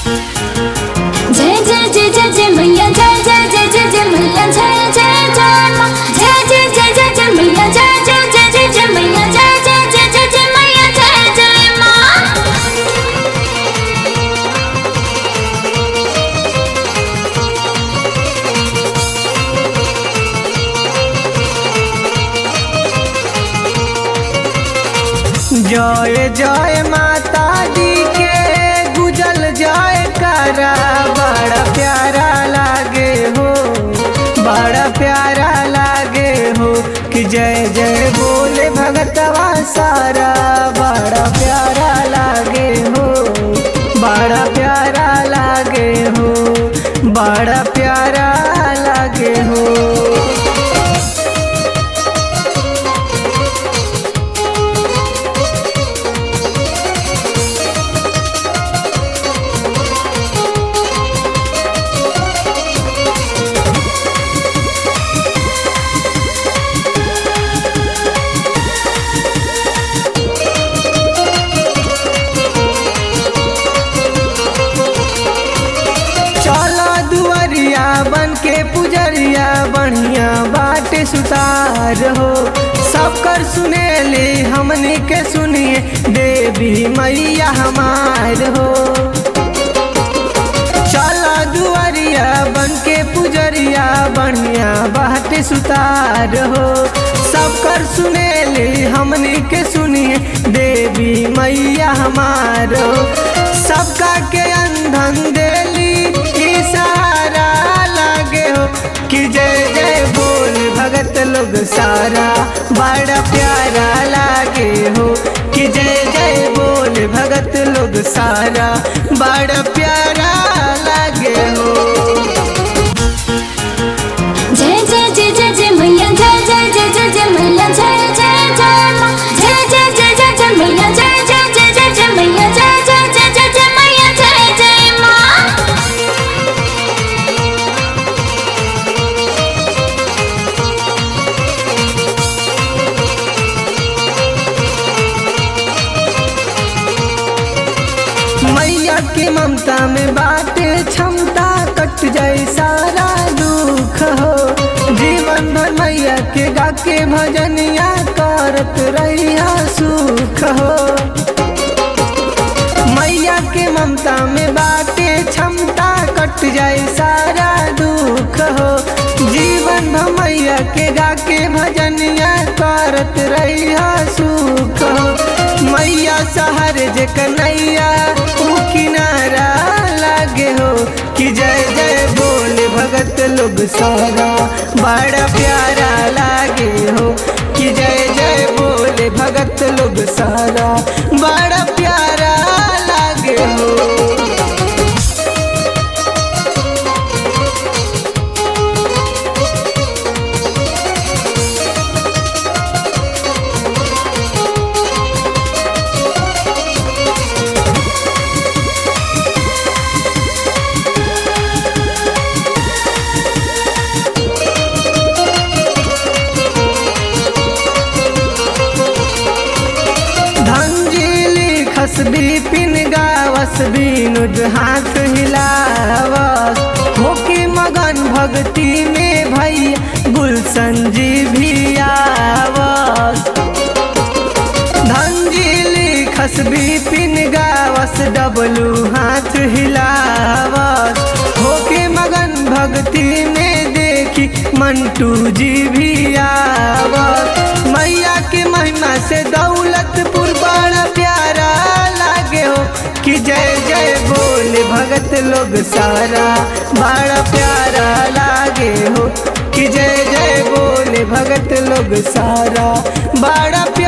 जय जय जय जय जय मैया जय जय जय जय जय मैया जय जय जय माँ जय जय जय जय जय मैया जय जय जय जय जय मैया जय जय जय जय जय मैया जय जय माँ जय जय माता दी के गुजल जय करा बड़ा प्यारा लागे हो बड़ा प्यारा लागे हो कि जय जय बोले भगतवा सारा बड़ा प्यारा लागे हो बड़ा प्यारा लागे हो बड़ा प्यारा लागे हो चला दुआरिया बन के पुजरिया बढ़िया बाटे सुतार हो सबकर सुनेली हमनी के सुनिए देवी मैया हमार हो चला दुआरिया बन के पुजरिया बढ़िया बाटे सुतार हो सबकर सुनेली हमनी के सुनिए देवी मैया हमार हो सबका के अंधन देली ई सहारा लागे हो कि जय जय बोल भगत लोग सारा बड़ा प्यारा लागे हो कि जय जय बोल भगत लोग सारा बड़ा प्यारा लागे हो जय जय जय जय जय मैया जय जय जय जय जय मैया जय जय जय माँ जय जय जय जय जय मैया जय जय जय जय जय मैया जय जय जय जय जय मैया जय जय माँ मैया की ममता में बाटे क्षमता कट जाए सारा दुख हो जीवन भर मैया के गा के भजनिया करत रहिया सुख हो मैया के ममता में बाटे क्षमता कट जाए सारा दुख हो जीवन भर मैया के गा के भजनिया करत रहिया सुख हो मैया शहर जे कन्हैया ऊ किनारा लागे हो कि जय जय बोले भगत लोग सारा बड़ा प्यारा लागे हो कि जय जय बोले भगत लोग सारा बड़ा प्यारा लागे हो धंजीली खसबी पिन गावस बीनुज हाथ हिलावस होके मगन भक्ति में भैया गुलशन जी भी आवस धंजीली खसबी पिन गावस डबलू हाथ हिलावस होके मगन भक्ति में देखी मंटू जी भी आवस मैया के महिमा से दौलतपुर बड़ा प्यारा लागे हो कि जय जय बोले भगत लोग सारा बड़ा प्यारा लागे हो कि जय जय बोले भगत लोग सारा बड़ा प्यारा